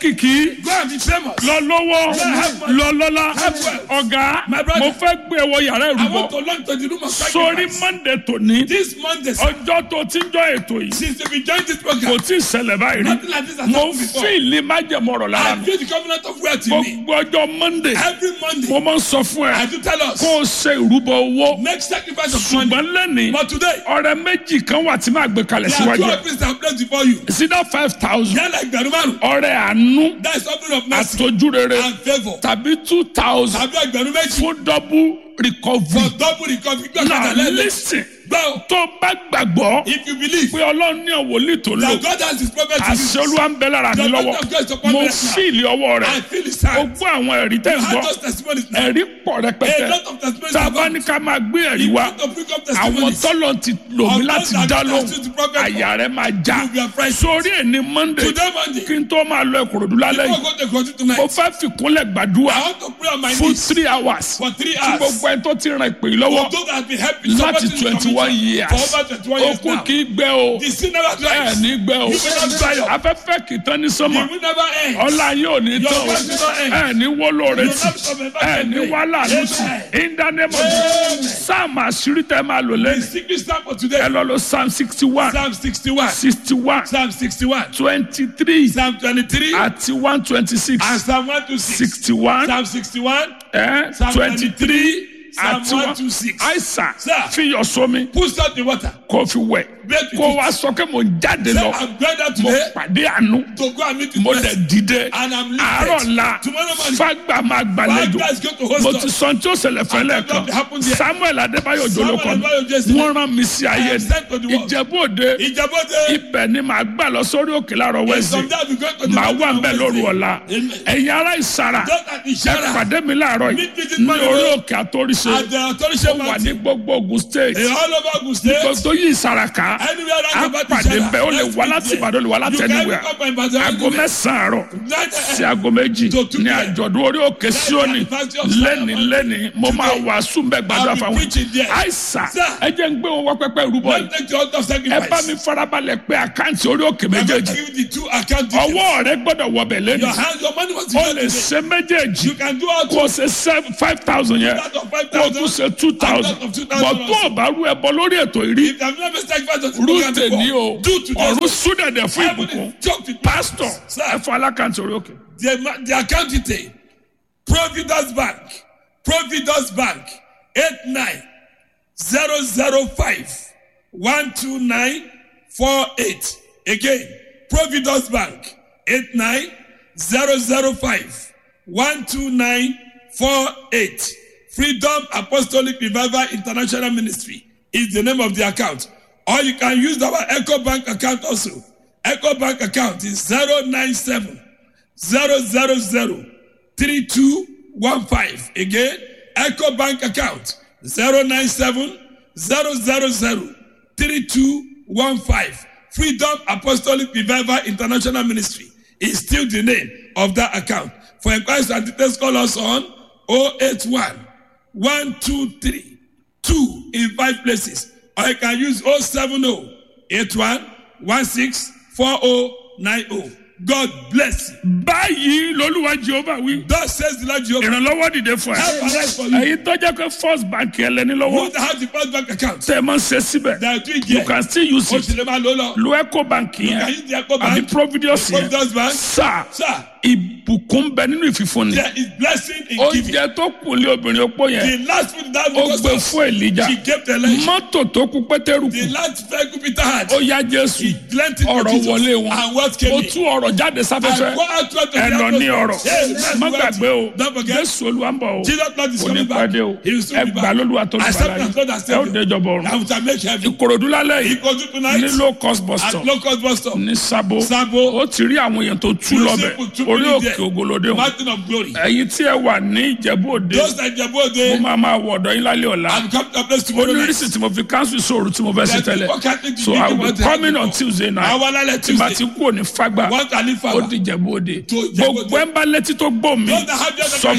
lókìkí Go and be famous. lọ lọ́wọ́ lọ lọ́lá ọ̀gá My brother. mo fẹ́ gbé ẹwọ yàrá I ìrúbọ want to launch to the room of sórí sacrifice. monday tòní This Monday, sir, ọjọ́ tó ti ń jọ ètò yìí since we joined this kò program, tí ì ṣẹlẹ̀ báyìí rí nothing like this has mo happened before. fíìlì májẹ̀mọ́rọ̀ lára I mi feel the covenant of wealth in me. gbogbo ọjọ́ monday Every mo Monday, máa ń sọ fún ẹ I do tell us, kó o ṣe ìrúbọ owó make sacrifice of money. ṣùgbọ́n lẹ́nìí But today, ọrẹ méjì kan wà tí máa gbé kalẹ̀ there are two síwájú ẹ offices that are placed before you. sídá five thousand They are like Berumaru. ọrẹ àánú That is offering of mercy àtọ́júrere and favor. tàbí two thousand Tàbí ẹgbẹ̀rún méjì fún double recovery. for double recovery. Gbé now ọ̀kadà lẹ́lẹ̀. listen Gbọ́ tó bá gbàgbọ́ if you believe pé ọlọ́run ní ọ̀wọ́lì tó lò that God has his prophet to àṣẹ you, olúwa ń bẹ lára mi The lọ́wọ́ Lord of God is upon mo me right now. fíìlì ọwọ́ I rẹ̀ feel his ó hand. gbọ́ àwọn ẹ̀rí tẹ̀ ń You gbọ́ have those testimonies now. ẹ̀rí pọ̀ A rẹpẹtẹ lot of testimonies tá a have bá come. ní ká máa gbé ẹ̀rí You wá want to bring up àwọn testimonies. tọ́lọ̀ ti lò mí Of láti those that dá God lóhùn has used to prophet àyà rẹ̀ máa já You will be afraid. sórí ẹni monday Today Monday, kí n tó máa lọ ìkòròdú lálẹ́ before yìí I go to Kogi tonight, mo fẹ́ fìkúnlẹ̀ gbàdúrà I want to pray on my fún knees three hours for three tí hours. gbogbo ẹni tó ti ràn ìpè yìí lọ́wọ́ For those that have been helping láti supporting the twenty one commission years for over 21 years okun now. kì í gbẹ o The sin never ẹ dries. ní gbẹ o You will not dry up. afẹ́fẹ́ kì í tán ní The sọ́mọ̀ will never end. ọlá yóò ní Your tán o voice will not end. ẹ ní wọ́lọ́ rẹ You tì will not come back ẹ and ní pray. wàhálà lù tì Amen. in the name of Amen. Jesus psalm àṣírí tẹ máa lò The lẹ́nu secret psalm for ẹ today. lọ lọ psalm sixty one Psalm 61. sixty one Psalm 61. twenty three Psalm 23. àti one twenty six And Psalm 126. sixty one Psalm 61. Psalm twenty three 23, Psalm àti one 126. àìsàn Sir. fi yọ sómi Put salt in water. kó fi wẹ̀ Break kó it. wá sọ pé mo ń jáde Say, lọ I'm going out mo today pàdé àánú to go and meet with mo blessed. dẹ̀ dìde And I'm àárọ̀ lifted. la Tomorrow morning, fàgbà máa gbàlejò Fagba is going to host mo us. ti sọ tí ó ṣẹlẹ̀ fẹ́lẹ̀ And that kan happened there. samuel adébáyọ̀ Samuel jolókọ mi Adébáyọ̀ Jesse. wọ́n rán mi sí ayé am sent to the ni world. ìjẹ̀bú òde Ìjàbọ̀dé. ibẹ̀ ni màá gbà lọ sórí òkè láàárọ̀ wẹ́sì Someday we going to the màá wà mountain ń bẹ̀ of lóru Wednesday. ọ̀la Amen. ẹ̀yin ará ìsara Just at ẹ Ishara. pàdé mi láàárọ̀ yìí Meet me this ní morning. orí òkè àtòríṣe At the authority ó wà ní mountain. gbogbo ogun state In all over Ogun State. gbogbo yìí ìsaraka Anywhere á around about pàdé Ishara. bẹ́ẹ̀ ó lè Let's wá meet láti there. ìbàdàn ó lè wá láti You can ẹniwẹ̀ even come by Ibadan aago anywhere. mẹ́sàn-án àárọ̀ Night, sí aago méjì To two ní p.m. àjọ̀dún orí òkè síónì lẹ́ni lẹ́ni mo máa wàásù mbẹ́ gbàdúrà I'll be fáwọn preaching there. àìsàn Sir. ẹ jẹ́ ń gbé wọn wá pẹ́pẹ́ rúbọ yìí Let's take the altar of ẹ bá sacrifice. mi farabalẹ̀ pé àkáǹtì orí òkè I'm going to méjèèjì give you the two account details. ọwọ́ rẹ gbọ́dọ̀ wọbẹ̀ lẹ́nu Your hand, your money must be o there lè today. ṣe méjèèjì You can do all kó o ṣe seven five thousand yẹn That of five kó o tún thousand. ṣe two thousand And that of two thousand bọ̀ tó o bá rú ẹbọ lórí ètò ìrí If I've never sacrificed on the program rúùtè ní o before, do today. ọ̀run súdẹ̀dẹ̀ fún Heaven ìbùkún is choked with pásítọ̀ Sir. ẹ fún alákàntì orí òkè. The, ma- the account detail. Providence Bank. Providence Bank. 89005 12948. Again. Providence Bank. 89005 12948. Freedom Apostolic Revival International Ministry is the name of the account. Or you can use our Echo Bank account also. Echo Bank account is 097 000 3215. Again, Echo Bank account 097 000 3215. Freedom Apostolic Revival International Ministry is still the name of that account. For inquiries and details, call us on 081 123 2 in five places. Or you can use 070 81 16 4090. God bless you. báyìí lolúwa jehova wí Thus says the Lord Jehovah. ìrànlọ́wọ́ dìde fún Help ẹ arise for you. èyí tó jẹ́ pé first bank ẹlẹ́ni You lọ́wọ́ that have the first bank account. tẹ́ ẹ máa ń ṣe síbẹ̀ They are doing you here. can still use O it sì lè máa lò lọ. lo eco bank You can yẹn use the Echo àbí Bank. providence yẹn Providence Bank. sáà Sir, ìbùkún bẹ nínú ìfífúnni there is blessing in giving. oúnjẹ tó kù lé obìnrin opó yẹn The last food that ó we gbé got fún èlíjà she gave the lunch. mọ́tò tó kù pétérù The kù last vehicle Peter had. ó yá jésù He lent it to ọ̀rọ̀ Jesus. wọlé wọn And what came ó in? tú ọ̀rọ̀ jáde I sáfẹ́fẹ́ go out to the ẹ lọ ní ọ̀rọ̀ Yes, that's má what- gbàgbé o Don't forget. jésù olúwa ń bọ̀ o Jesus Lord is kò ní coming back. pàdé o He will soon ẹ be gbà back. lólúwa tó lùbàlà Accept as Lord and ẹ ó Savior. déjọba ọ̀run I will make heaven. ìkòròdú lálẹ́ He yìí goes to tonight ní low cost bus at stop local bus stop. ní sabo Sabo. ó ti rí àwọn èèyàn tó tú You lọ́bẹ̀ see people two orí minutes òkè there. ògolódé wọn Mountain of glory. ẹ̀yin tí ẹ wà ní ìjẹ̀bú òde Those that Jabo mo Ode máa máa wọ̀ ọ̀dọ̀ yín lálẹ́ ọ̀la and come to a place tomorrow night. onírìsì tí mo fi cancel sóòrù tí mo fẹ́ sí There are tẹ́lẹ̀ people Catholic so people I will be want to coming have on it. Tuesday night Àwọn alálẹ̀ tí bá ti Tuesday. kú òní fagbá One can live ó forever. di ìjẹ̀bú òde To Ìjẹ̀bú Òde. gbogbo ẹ̀ ń bá létí tó gbọ́ mi Those that have just sọ